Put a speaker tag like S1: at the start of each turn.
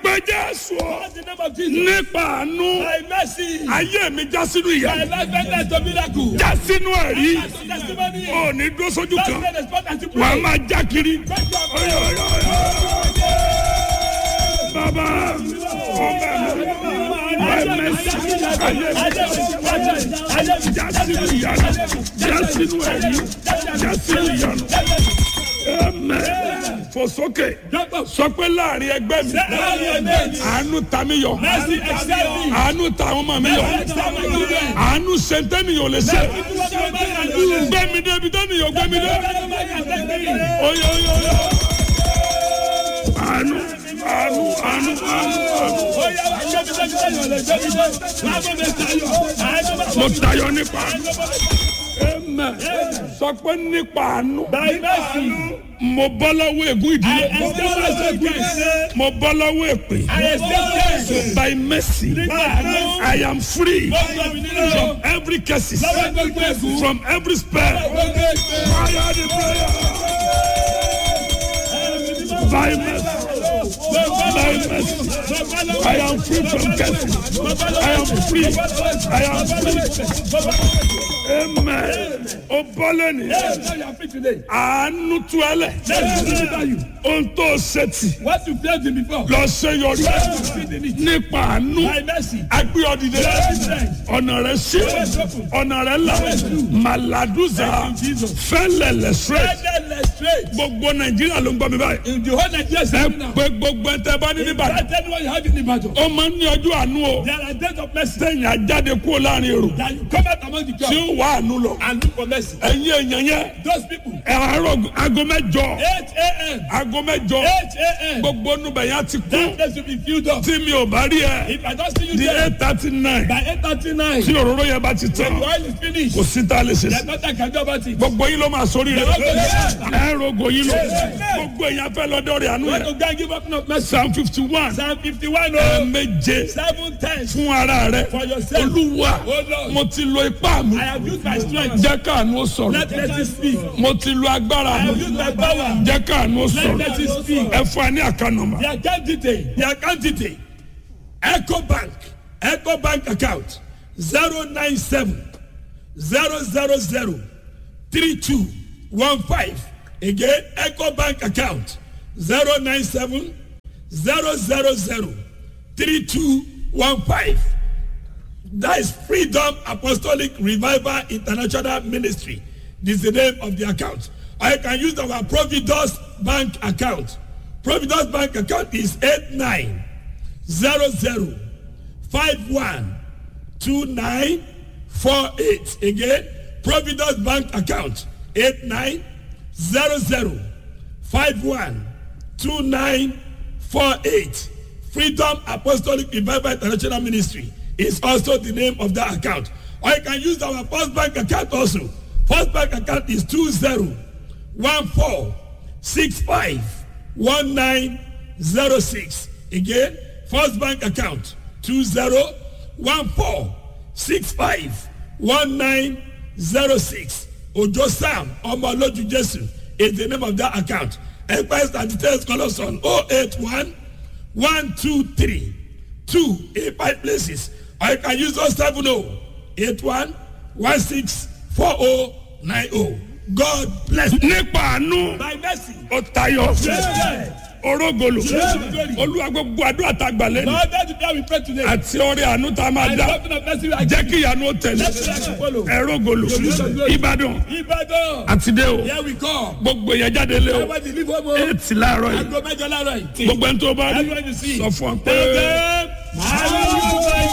S1: pé jésù ọ
S2: Call the name of Jesus.
S1: nípa àánú
S2: By mercy.
S1: ayé mi já sínú ìyá
S2: My life ended to miracle.
S1: já sínú ẹ̀rí
S2: As a testimony.
S1: ò ní dúró sójú
S2: That's
S1: kan
S2: where the spot and to
S1: wà á
S2: pray.
S1: máa já kiri. Ọyọ, ọyọ, ọyọ. bàbá ọbẹ̀ mi by mercy ayé mi já sínú ìyanu já sínú ẹ̀rí já sínú ìyanu. Amen. fò sókè sọ pé láàrin ẹgbẹ́ mi àánú ta mi yọ
S2: Mercy excel me.
S1: àánú ta àwọn ọmọ mi yọ àánú sentẹ́niyàn ò lè ṣe gbẹ́mi débi tẹ́niyàn gbẹ́mi dé oyo oyo oyo àánú àánú àánú àánú àánú mo tayọ nípa àánú amen sọ pé nípa àánú mo bọ́ lọ́wọ́ ègún ìdílé mo bọ́ lọ́wọ́ èpè by mercy I am free from every curses from every spell fire the prayer by mercy by mercy I am free from curses I am free I am free amen o bọ́ lẹ́nu àánú tú ẹ lẹ̀ ohun tó ṣe tì
S2: What you failed in before.
S1: lọ ṣe yọrí nípa àánú
S2: By mercy.
S1: agbé ọdìdẹ ọ̀nà rẹ̀ ṣe ọ̀nà rẹ̀ là màlàdúzà fẹ́lẹ̀lẹ̀ straight
S2: Endless straight.
S1: gbogbo nàìjíríà ló ń gbọ́ mi báyìí
S2: In the whole Nigeria
S1: ẹ
S2: system now.
S1: pé gbogbo ẹ tẹ bá ní nìbàdàn
S2: I tell you what you have in the battle.
S1: ó máa ń ní ọjọ́ àánú o
S2: There are days of mercy
S1: sẹ́yìn ajáde kúrò láàrin èrò
S2: that you come out among the
S1: tí
S2: crowd
S1: ó wà àánú lọ
S2: and look for mercy.
S1: ẹ̀yin èèyàn yẹn
S2: Those people.
S1: ẹ̀ àárọ̀ aago mẹ́jọ
S2: 8 a.m.
S1: aago mẹ́jọ
S2: 8 a.m.
S1: gbogbo nùbẹ̀ yẹn ti kú
S2: That place will be filled up.
S1: tí mi ò bá rí ẹ
S2: If I don't see you
S1: di
S2: there
S1: eight thirty nine
S2: by 8.39,
S1: tí òróró yẹn bá ti tán
S2: the oil is finished.
S1: kò sí tá a lè ṣe
S2: There's
S1: sí.
S2: nothing I can do about it.
S1: gbogbo yín ló máa sórí rẹ ẹ rogo yín lọ gbogbo èèyàn fẹ́ lọ́dọ̀ rẹ̀ àánú
S2: Want
S1: yẹn
S2: to go and give up no mercy.
S1: psalm fifty one
S2: Psalm 51,
S1: ẹ
S2: oh,
S1: méje
S2: seven times
S1: fún ara rẹ
S2: for yourself.
S1: olúwa
S2: Oh Lord,
S1: mo ti lo ipá mi
S2: I have used my strength.
S1: jẹ́ káàánú ó sọ̀rọ̀
S2: Let mercy speak.
S1: mo ti lo agbára
S2: I have
S1: mi
S2: used my power.
S1: jẹ́ káàánú ó
S2: Let
S1: sọ̀rọ̀
S2: mercy speak.
S1: ẹ fún ẹ ní àkànnàmà
S2: The account detail. The account detail. Echo Bank. Echo Bank account. 097 000 3215. Again, Echo Bank account. 097 000 3215. That is Freedom Apostolic Revival International Ministry. This is the name of the account. I can use our Providus Bank account. Providus Bank account is 8900512948. Again, Providus Bank account 8900512948. Freedom Apostolic Revival International Ministry is also the name of that account. Or you can use our First Bank account also. First Bank account is 2014651906. Again, First Bank account 2014651906. Ojo Sam Omoloju Jesu is the name of that account. Enquiries and details call us on 081 one two three two in five places or you can use those seven oh eight one one six four oh nine oh god bless you.
S1: nípa àánú
S2: by mercy.
S1: ó tayọ
S2: Yeah.
S1: orógolo
S2: Yeah.
S1: olúwa gbogbo àdúrà tá a gbà lẹ́nu
S2: lord that's the prayer we pray today.
S1: àti ọrẹ àánú tá a máa
S2: and
S1: dá
S2: something of mercy we are
S1: jẹ́ kí ìyanu ó tẹ̀lé
S2: let's try to follow.
S1: ẹrógolo ìbàdàn
S2: ibadan
S1: àti dé o
S2: here we come.
S1: gbogbo èèyàn jáde lé o
S2: everybody leave home o.
S1: eight láàárọ̀ yìí
S2: aago mẹ́jọ láàárọ̀ yìí.
S1: gbogbo ẹni tó bá rí
S2: everybody see.
S1: sọ fún ọ pé.
S2: Tell them, hallelujah.